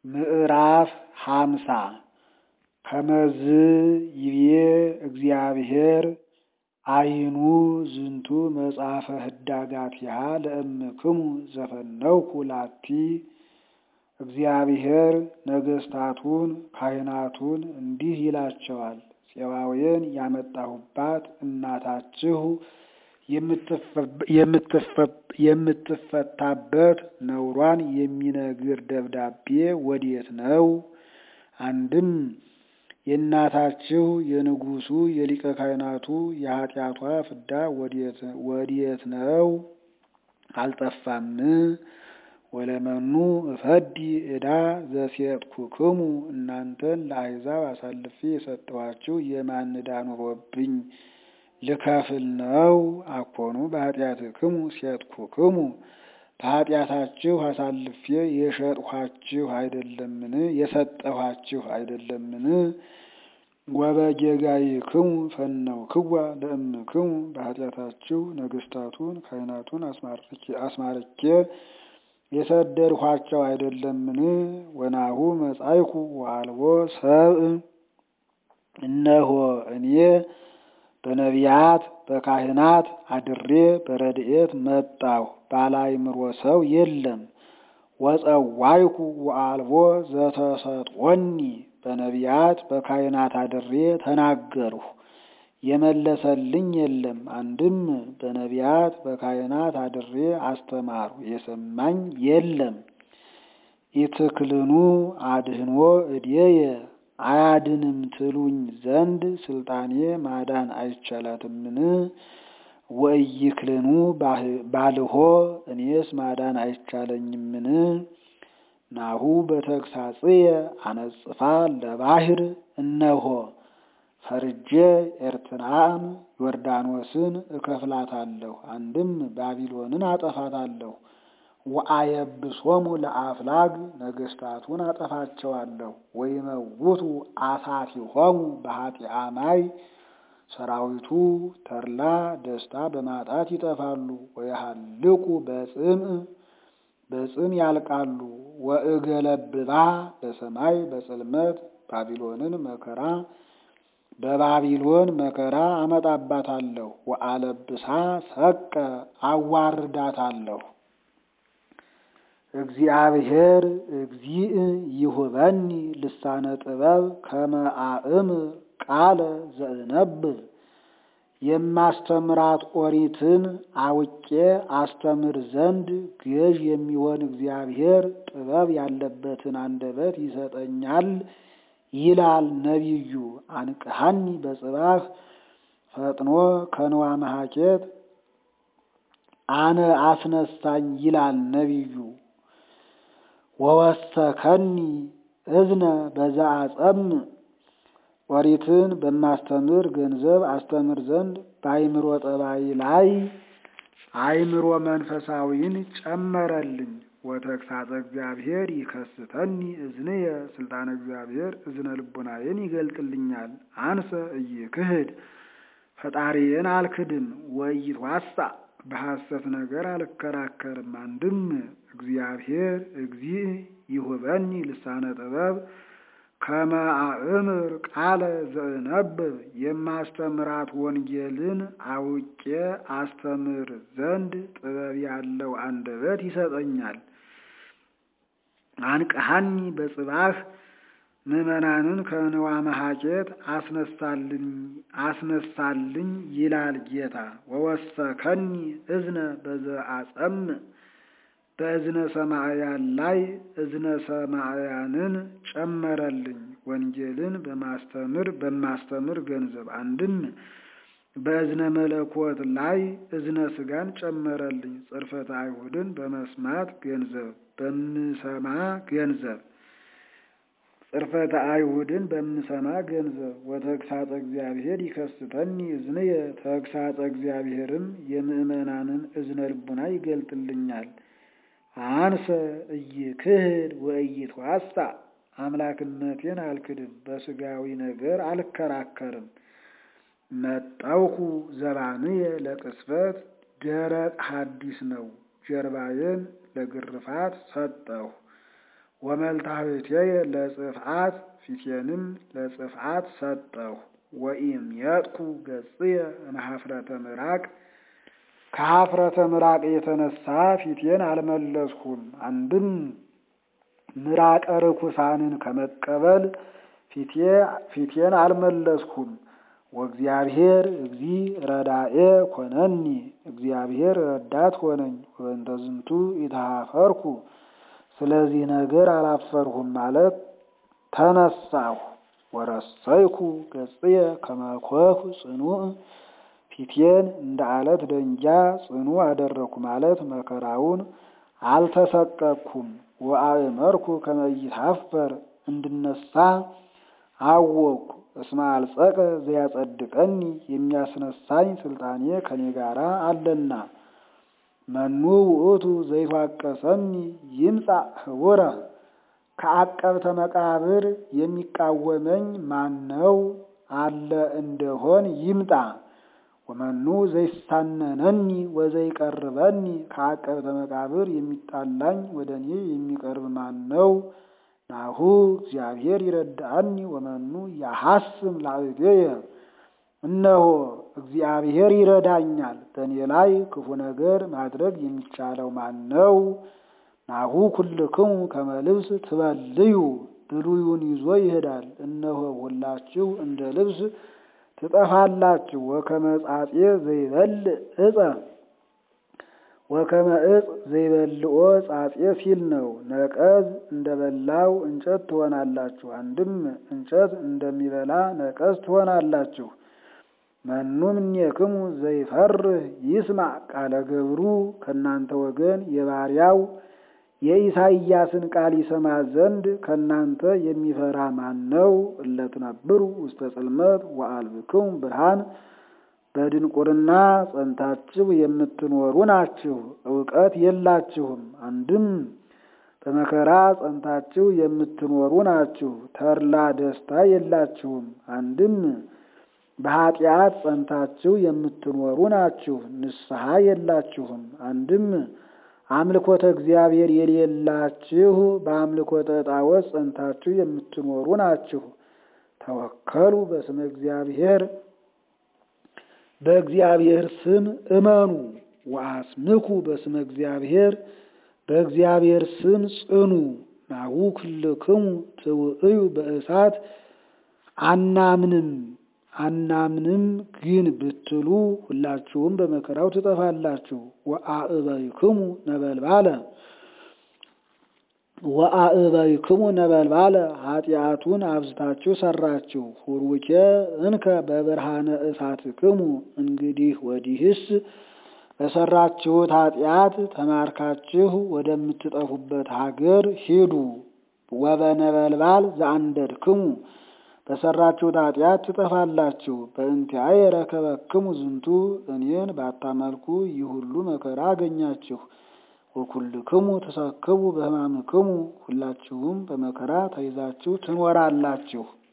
ምዕራፍ ሃምሳ ከመዝ ይቤ እግዚአብሔር አይኑ ዝንቱ መጽሐፈ ህዳጋቲሃ ለእምክሙ ዘፈነውኩ ላቲ እግዚአብሔር ነገሥታቱን ካህናቱን እንዲህ ይላቸዋል። ፄባውያን ያመጣሁባት እናታችሁ የምትፈታበት ነውሯን የሚነግር ደብዳቤ ወዴት ነው? አንድም የእናታችሁ የንጉሡ የሊቀ ካህናቱ የኃጢአቷ ፍዳ ወዴት ነው? አልጠፋም። ወለመኑ እፈዲ ዕዳ ዘሴጥኩክሙ እናንተን ለአሕዛብ አሳልፌ የሰጠኋችሁ የማን ዕዳ ኑሮብኝ ልከፍል ነው? አኮኑ በኃጢአትክሙ ሴጥኩክሙ በኃጢአታችሁ አሳልፌ የሸጥኋችሁ አይደለምን? የሰጠኋችሁ አይደለምን? ወበጌጋይክሙ ፈነውክዋ ለእምክሙ በኃጢአታችሁ ነገሥታቱን ካህናቱን አስማርኬ የሰደድኋቸው አይደለምን? ወናሁ መጻይኩ ወአልቦ ሰብእ እነሆ እኔ በነቢያት በካህናት አድሬ በረድኤት መጣሁ፣ ባላይምሮ ሰው የለም። ወጸዋይኩ ወአልቦ ዘተሰጦኒ በነቢያት በካህናት አድሬ ተናገርሁ፣ የመለሰልኝ የለም። አንድም በነቢያት በካህናት አድሬ አስተማሩ፣ የሰማኝ የለም። ኢትክልኑ አድህኖ እዴየ አያድንም ትሉኝ ዘንድ ስልጣኔ ማዳን አይቻላትምን? ወኢይክልኑ ባልሆ እኔስ ማዳን አይቻለኝምን? ናሁ በተግሳጽየ አነጽፋ ለባህር እነሆ ፈርጄ ኤርትራን ዮርዳኖስን እከፍላታለሁ፣ አንድም ባቢሎንን አጠፋታለሁ። ወአየብሶሙ ለአፍላግ ነገሥታቱን አጠፋቸዋለሁ። ወይመውቱ አሳቲሆሙ በኃጢአ ማይ ሰራዊቱ ተድላ ደስታ በማጣት ይጠፋሉ። ወየሃልቁ በጽምዕ በጽም ያልቃሉ። ወእገለብባ በሰማይ በጽልመት ባቢሎንን መከራ በባቢሎን መከራ አመጣባታለሁ። ወአለብሳ ሰቀ አዋርዳታለሁ። እግዚአብሔር እግዚእ ይሁበኒ ልሳነ ጥበብ ከመ አእምር ቃለ ዘእነብብ የማስተምራት ኦሪትን አውቄ አስተምር ዘንድ ገዥ የሚሆን እግዚአብሔር ጥበብ ያለበትን አንደበት ይሰጠኛል ይላል ነቢዩ። አንቅሃኒ በጽባህ ፈጥኖ ከንዋ መሐኬት አነ አስነሳኝ ይላል ነቢዩ። ወወሰከኒ እዝነ በዛ አጸም ኦሪትን በማስተምር ገንዘብ አስተምር ዘንድ በአይምሮ ጠባይ ላይ አይምሮ መንፈሳዊን ጨመረልኝ። ወተግሳጸ እግዚአብሔር ይከስተኒ እዝንየ ስልጣነ እግዚአብሔር እዝነ ልቡናዬን ይገልጥልኛል። አንሰ እይክህድ ፈጣሪዬን አልክድም። ወኢይትዋሳ በሐሰት ነገር አልከራከርም። አንድም እግዚአብሔር እግዚእ ይሁበኒ ልሳነ ጥበብ ከመ አእምር ቃለ ዘእነብብ የማስተምራት ወንጌልን አውቄ አስተምር ዘንድ ጥበብ ያለው አንደበት ይሰጠኛል። አንቅሃኒ በጽባህ ምዕመናንን ከንዋ መሐኬት አስነሳልኝ ይላል ጌታ። ወወሰከኒ እዝነ በዘአጸም በእዝነ ሰማዕያን ላይ እዝነ ሰማዕያንን ጨመረልኝ። ወንጌልን በማስተምር በማስተምር ገንዘብ አንድም በእዝነ መለኮት ላይ እዝነ ሥጋን ጨመረልኝ። ጽርፈተ አይሁድን በመስማት ገንዘብ በምሰማ ገንዘብ ጽርፈተ አይሁድን በምሰማ ገንዘብ ወተግሳጸ እግዚአብሔር ይከስተኒ እዝንየ ተግሳጸ እግዚአብሔርም የምዕመናንን እዝነ ልቡና ይገልጥልኛል። አንሰ እይክህድ ወኢይትዋሳ አምላክነቴን አልክድም፣ በሥጋዊ ነገር አልከራከርም። መጣውኩ ዘባንየ ለቅስፈት ደረቅ ሐዲስ ነው፣ ጀርባዬን ለግርፋት ሰጠሁ። ወመልታህቴየ ለጽፍዓት ፊቴንም ለጽፍዓት ሰጠሁ። ወኢምየጥኩ ገጽየ እምኀፍረተ ምራቅ ከኀፍረተ ምራቅ የተነሳ ፊቴን አልመለስሁም። አንድም ምራቀ ርኩሳንን ከመቀበል ፊቴን አልመለስሁም። ወእግዚአብሔር እግዚ ረዳኤ ኮነኒ እግዚአብሔር ረዳት ሆነኝ። ወበእንተ ዝንቱ ኢተኀፈርኩ ስለዚህ ነገር አላፈርሁም ማለት ተነሳሁ። ወረሰይኩ ገጽየ ከመ ኮኩ ጽኑዕ ፊቴን እንደ አለት ደንጃ ጽኑ አደረግኩ ማለት መከራውን አልተሰቀቅኩም። ወአእመርኩ ከመ ኢታፈር እንድነሳ አወቅኩ። እስመ አልጸቀ ዘያጸድቀኒ የሚያስነሳኝ ስልጣኔ ከኔ ጋር አለና። መኑ ውእቱ ዘይፋቀሰኒ ይምጻእ ህቡረ ከዐቀብተ መቃብር የሚቃወመኝ ማነው አለ እንደሆን ይምጣ። ወመኑ ዘይሳነነኒ ወዘይቀርበኒ ከዐቀብተ መቃብር የሚጣላኝ ወደ እኔ የሚቀርብ ማነው? ናሁ እግዚአብሔር ይረዳአኒ ወመኑ ያሐስም ላዕሌየ እነሆ እግዚአብሔር ይረዳኛል፣ በእኔ ላይ ክፉ ነገር ማድረግ የሚቻለው ማነው? ናሁ ኩልክሙ ከመ ልብስ ትበልዩ ብሉዩን ይዞ ይሄዳል። እነሆ ሁላችሁ እንደ ልብስ ትጠፋላችሁ። ወከመ ጻጼ ዘይበልዕ ዕፀ ወከመ ዕፅ ዘይበልዖ ጻጼ ሲል ነው። ነቀዝ እንደበላው እንጨት ትሆናላችሁ። አንድም እንጨት እንደሚበላ ነቀዝ ትሆናላችሁ። መኑ እምኔክሙ ዘይፈርህ ይስማዕ ቃለ ገብሩ ከእናንተ ወገን የባሪያው የኢሳይያስን ቃል ይሰማ ዘንድ ከእናንተ የሚፈራ ማን ነው? እለትነብሩ ውስተ ጽልመት ወአልብክሙ ብርሃን በድንቁርና ጸንታችሁ የምትኖሩ ናችሁ፣ እውቀት የላችሁም። አንድም በመከራ ጸንታችሁ የምትኖሩ ናችሁ፣ ተድላ ደስታ የላችሁም። አንድም በኃጢአት ጸንታችሁ የምትኖሩ ናችሁ፣ ንስሐ የላችሁም። አንድም አምልኮተ እግዚአብሔር የሌላችሁ በአምልኮተ ጣዖት ጸንታችሁ የምትኖሩ ናችሁ። ተወከሉ በስመ እግዚአብሔር በእግዚአብሔር ስም እመኑ። ወአስምኩ በስመ እግዚአብሔር በእግዚአብሔር ስም ጽኑ። ናሁ ኩልክሙ ትውእዩ በእሳት አናምንም አናምንም ግን ብትሉ ሁላችሁም በመከራው ትጠፋላችሁ። ወአእበይክሙ ነበልባለ ወአእበይክሙ ነበልባለ ኃጢአቱን አብዝታችሁ ሰራችሁ። ሁሩኬ እንከ በብርሃነ እሳትክሙ እንግዲህ ወዲህስ በሰራችሁት ኃጢአት ተማርካችሁ ወደምትጠፉበት ሀገር ሂዱ። ወበነበልባል ዘአንደድክሙ በሰራችሁት ኃጢአት ትጠፋላችሁ። በእንቲአየ ረከበክሙ ዝንቱ እኔን ባታመልኩ ይህ ሁሉ መከራ አገኛችሁ። ወኩልክሙ ተሰክቡ በሕማምክሙ ሁላችሁም በመከራ ተይዛችሁ ትኖራላችሁ።